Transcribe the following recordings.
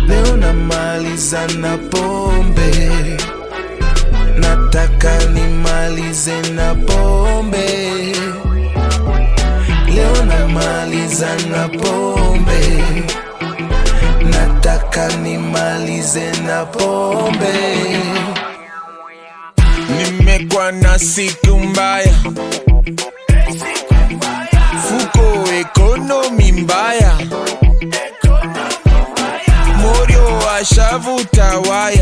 leo namaliza na pombe, nataka nimalize na pombe, leo namaliza na pombe, nataka nimalize na pombe. Nimekuwa na siku mbaya, fuko ekonomi mbaya, morio ashavuta waya,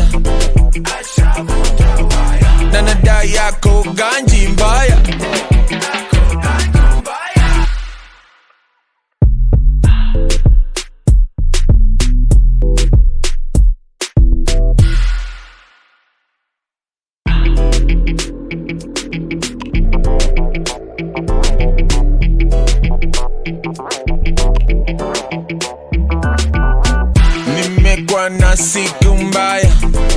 na nada yako ganji mbaya. Nimekuwa na siku mbaya,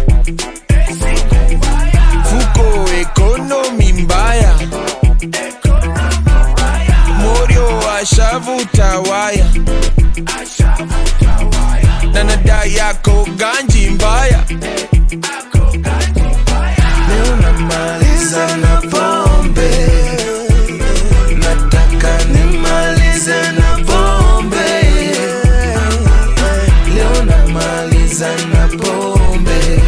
fuko ekonomi mbaya, morio ashavuta waya, na nada yako ganji mbaya. Leo namaliza na pombe, nataka nimalize na pombe. Leo namaliza na pombe,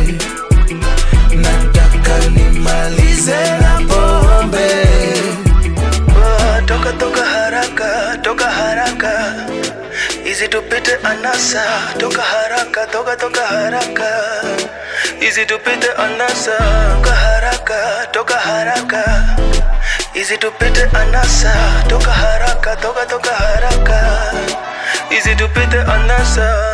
nataka nimalize na pombe. Ah, toka toka haraka toka haraka izi tupite anasa toka haraka toka toka haraka izi tupite anasa toka haraka toka haraka izi tupite anasa toka haraka toka toka haraka izi tupite anasa